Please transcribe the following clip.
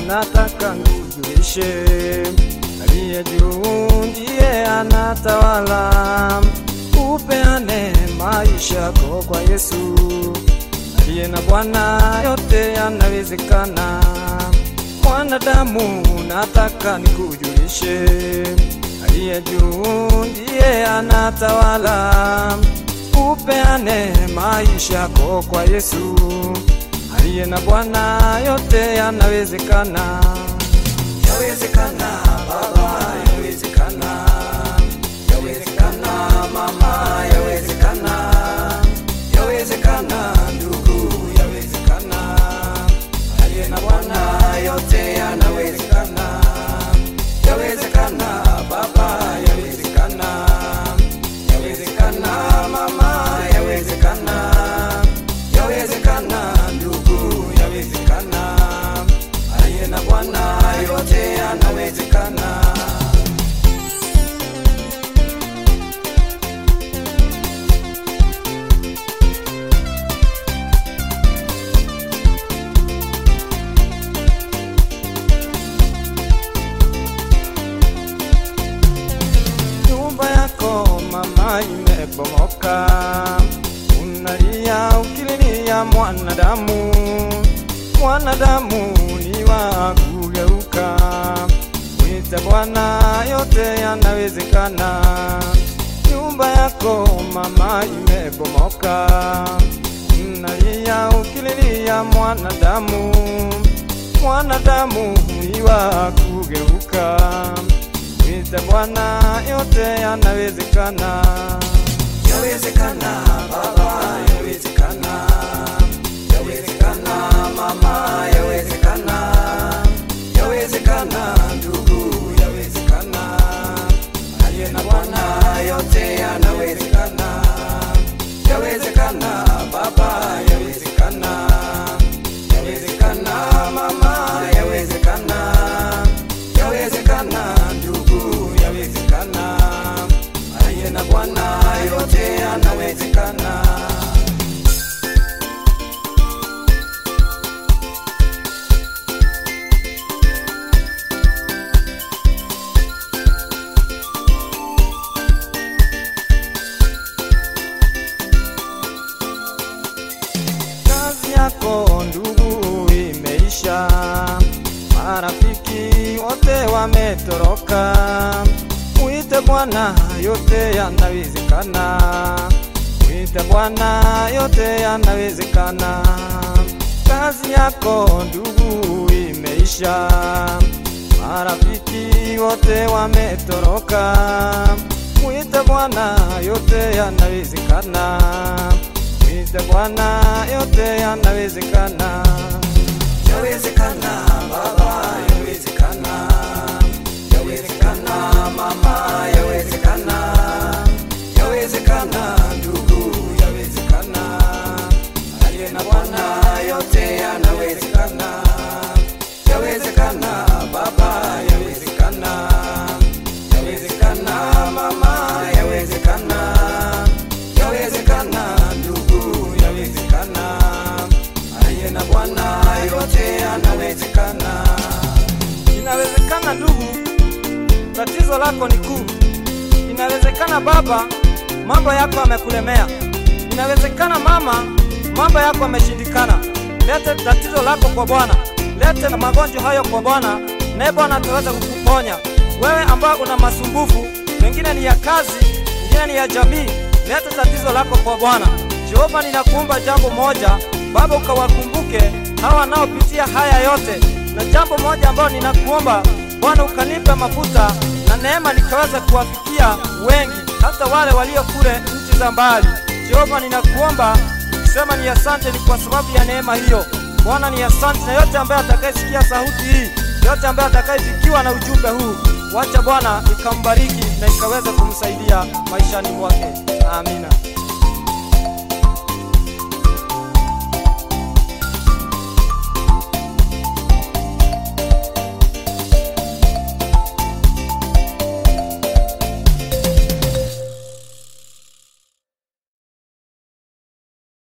nataka nikujulishe, aliye juu ndiye anatawala. Upeane maisha yako kwa Yesu, aliye na Bwana, yote yanawezekana. Mwanadamu, nataka nikujulishe, aliye juu ndiye anatawala. Upeane maisha yako kwa Yesu, aliye na Bwana, yote yanawezekana. Yawezekana baba, yawezekana, yawezekana mama, yawezekana, yawezekana ndugu, yawezekana, aliye na Bwana, yote yanawezekana. Yawezekana baba, yawezekana, yawezekana mama, yawezekana, yawezekana ndugu, yawezekana, aliye na Bwana, yote yanawezekana. Nyumba yako mama imebomoka, unalia ukililia mwanadamu. Mwanadamu ni wa kugeuka, mwite Bwana, yote yanawezekana. Nyumba yako mama imebomoka, unalia ukililia mwanadamu. Mwanadamu ni wa kugeuka Mwite Bwana, yote yanawezekana. Yawezekana baba, yawezekana, yawezekana mama, yawezekana, yawezekana ndugu, yawezekana, aliye na Bwana, yote yanawezekana. Yawezekana baba, yawezekana, yawezekana mama, yawezekana yawezekana ndugu, yawezekana, aliye na Bwana, yote yanawezekana. Kazi yako ndugu imeisha, marafiki wote wametoroka. Mwite Bwana, yote yanawezekana. Mwite Bwana, yote yanawezekana. Kazi yako ndugu imeisha, marafiki wote wametoroka. Mwite Bwana, yote yanawezekana. Mwite Bwana, yote yanawezekana. Yawezekana baba, yawezekana, yawezekana mama, yawezekana, yawezekana ndugu, yawezekana, aliye na Bwana, yote yanawezekana. Yawezekana baba, yawezekana, yawezekana mama, yawezekana, yawezekana ndugu, yawezekana, aliye na Bwana, yote yanawezekana. Inawezekana ndugu, tatizo lako ni kuu. Inawezekana baba, mambo yako yamekulemea. Inawezekana mama, mambo yako yameshindikana. Lete tatizo lako kwa Bwana, lete na magonjwa hayo kwa Bwana, naye Bwana ataweza kukuponya. Wewe ambao una masumbufu, pengine ni ya kazi, pengine ni ya jamii, lete tatizo lako kwa Bwana. Jehova, ninakuomba jambo moja, Baba, ukawakumbuke hawa wanaopitia haya yote, na jambo moja ambalo ninakuomba Bwana, ukanipe mafuta na neema nikaweza kuwafikia wengi, hata wale walio kule nchi za mbali. Jehova, ninakuomba nikisema ni asante, ni kwa sababu ya neema hiyo. Bwana, ni asante, na yote ambaye atakayesikia sauti hii, yote ambaye atakayefikiwa na ujumbe huu, wacha Bwana ikambariki na ikaweza kumsaidia maishani mwake. Amina.